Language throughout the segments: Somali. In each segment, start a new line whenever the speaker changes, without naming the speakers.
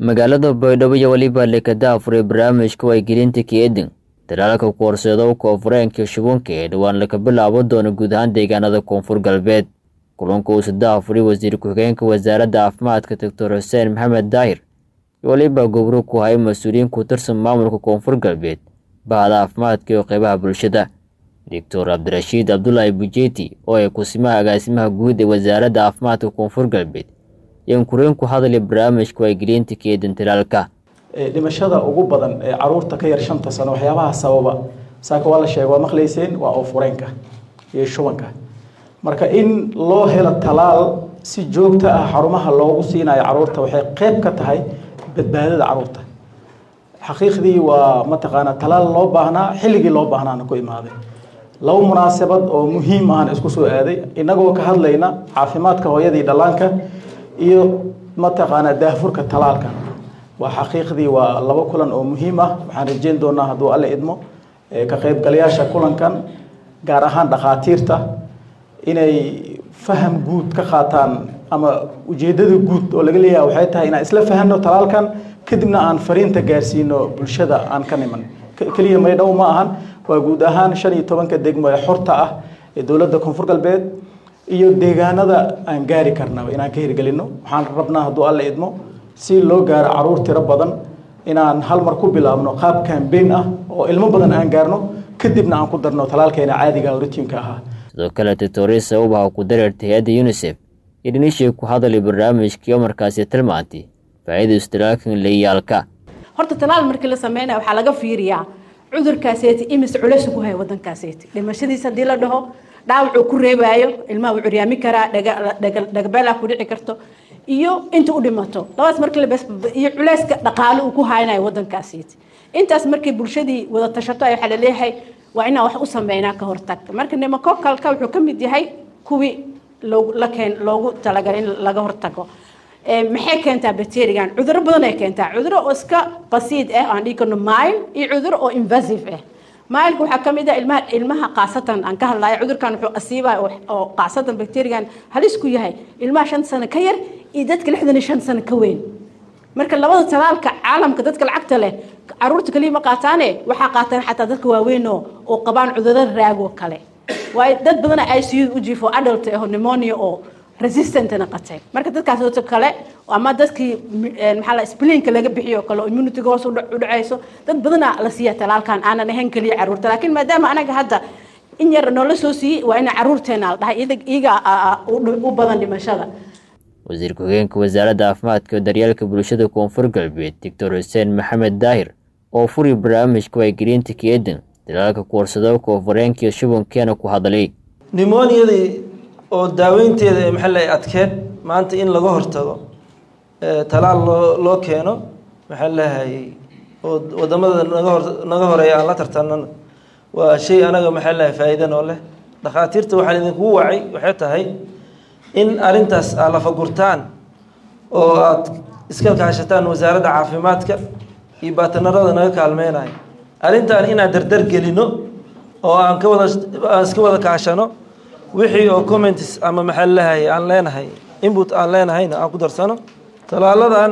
magaalada baydhabo iyo weliba lekada afuray barnaamijka waygelinta keedin talaalka koorseedo koonfureenka shubanka ee dhowaan laga bilaabo doono guud ahaan deegaanada koonfur galbeed kulanka uu saddex afuray wasiir ku-xigeenka wasaaradda caafimaadka doctor xuseen maxamed daahir iyo weliba gobro ku hayay mas-uuliyiin ku tirsan maamulka koonfur galbeed bahda caafimaadka iyo qeybaha bulshada doctor cabdirashiid cabdulaahi bujeeti oo ay kusimaha agaasimaha guud ee wasaaradda caafimaadka koonfur galbeed yaan kureen ku hadlay barnaamijka waygelinta keedin talaalka
dhimashada ugu badan ee caruurta ka yar shanta sano waxyaabaha sababa saaka waa la sheega waa maqlayseen waa oofureenka iyo shubanka marka in loo helo talaal si joogto ah xarumaha loogu siinayo caruurta waxay qeyb ka tahay badbaadada caruurta xaqiiqdii waa mataqaanaa talaal loo baahnaa xilligii loo baahnaana ku imaaday laba munaasabad oo muhiim ahna isku soo aaday innagoo ka hadlayna caafimaadka hooyadii dhallaanka iyo mataqaanaa daahfurka talaalka waa xaqiiqdii waa laba kulan oo muhiim ah waxaan rajeyn doonaa hadduu alle idmo ka qaybgalayaasha kulankan gaar ahaan dhakhaatiirta inay faham guud ka qaataan ama ujeedada guud oo laga leeyahay waxay tahay inaan isla fahanno talaalkan kadibna aan fariinta gaarsiino bulshada aan ka niman keliya maydhow ma ahan waa guud ahaan shan iyo tobanka degmo ee xorta ah ee dowladda koonfur galbeed iyo deegaanada aan gaari karnaba inaan ka hirgelino waxaan rabnaa hadduu alle idmo si loo gaaro caruur tiro badan inaan hal mar ku bilaabno qaab cambaign ah oo ilmo badan aan gaarno kadibna aan ku darno talaalkeena caadiga oo rutiinka ahaa
sidoo kale titorisa ubaha ku dareertay hay-adda unisef iyo dhinishii ku hadlay barnaamijkii markaasi tilmaantay faa'iida istilaalkan leeyaalka
horta talaal markii la sameynaya waxaa laga fiiriyaa cudurkaaseeti imis culaysu ku haya waddankaaseeti dhimashadiisa haddii la dhaho dhaawacuu ku reebaayo ilmaha wuu curyaami karaa dhagabeelaa ku dhici karto iyo inta u dhimato labadaas markii labes iyo culayska dhaqaale uu ku haynayo waddankaasiiti intaas markii bulshadii wada tashato waxaa laleeyahay waa inaan wax u sameynaa ka hortag marka nimakokalka wuxuu ka mid yahay kuwii la keen loogu talagalay in laga hortago maxay keentaa bacterigan cuduro badan ay keentaa cuduro oo iska basiid ah aan dhigi karno mile iyo cuduro oo invasive ah mileka waxaa kamid ah ilmaha ilmaha qaasatan aan ka hadlaya cudurkan wuxuu asiibaya oo qaasatan bacterigan halis ku yahay ilmaha shan sano ka yar iyo dadka lixdan iyo shan sano ka weyn marka labada talaalka caalamka dadka lacagta leh caruurta kaliya ma qaataane waxaa qaataan xataa dadka waaweyn oo qabaan cudurada raago kale waayo dad badana i c u u jiifo adult aho pneumonia oo resistant naqatay marka dadkaas dadka kale ama dadkii maxaa la splinka laga bixiyo kale oo immunity-ga hoos u dhacayso dad badana la siiya talaalkan aanan ahayn kaliya caruurta laakiin maadaama anaga hadda in yar noola soo siiyey waa ina caruurteena la dhahay iyaga u badan dhimashada
wasiir ku-xigeenka wasaaradda caafimaadka daryeelka bulshada koonfur galbeed doctor xuseen maxamed daahir oo furi barnaamijka waygelinta keedin dalaalka koorsado koonfureenkaiyo shubankeena ku hadlay
nimoniyadii oo daaweynteeda ee maxaa la adkeed maanta in laga hortago talaal loo loo keeno maxaa lahayay oo wadamada naga hor naga horeeya aan la tartanana waa shay anaga maxaa lahay faa'iida noo leh dhakhaatiirta waxaan idinkugu wacay waxay tahay in arrintaas aad lafagurtaan oo aad iska kaashataan wasaaradda caafimaadka iyo baatanarada naga kaalmeynayo arrintan inaan dardar gelino oo aan ka wada aan iska wada kaashano wixii oo comments ama maxaa lahay aan leenahay input aan leenahayna aan ku darsano talaaladan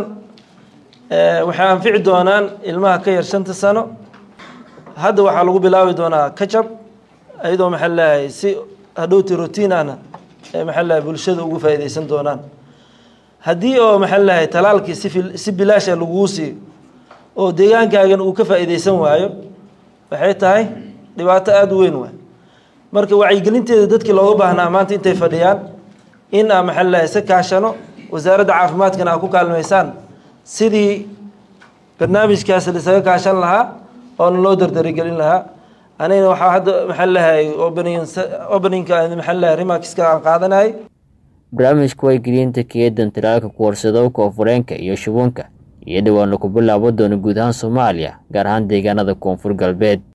waxay anfici doonaan ilmaha ka yar shanta sano hadda waxaa lagu bilaabi doonaa kajab iyadoo maxaa lahay si hadhowti rotiin ahna maxaa lahay bulshada ugu faa'iidaysan doonaan haddii oo maxaa lahay talaalkii si si bilaasha laguu siiyo oo deegaankaagan uu ka faa'iidaysan waayo waxay tahay dhibaato aada u weyn waay marka wacyigelinteeda dadkii looga baahnaa maanta intay fadhiyaan in aa maxaa lahay isa kaashano wasaaradda caafimaadkana aa ku kaalmaysaan sidii barnaamijkaas laisaga kaashan lahaa oona loo dardarigelin lahaa anigana waxaa hadda maxaa lahay opening openingka maxaa lahay remarkska aan qaadanayay
barnaamijka waygelinta keedan talaalka koorsado koonfureenka iyo shubanka iyo dhowaan laku bilaabo doono guud ahaan soomaaliya gaar ahaan deegaanada koonfur galbeed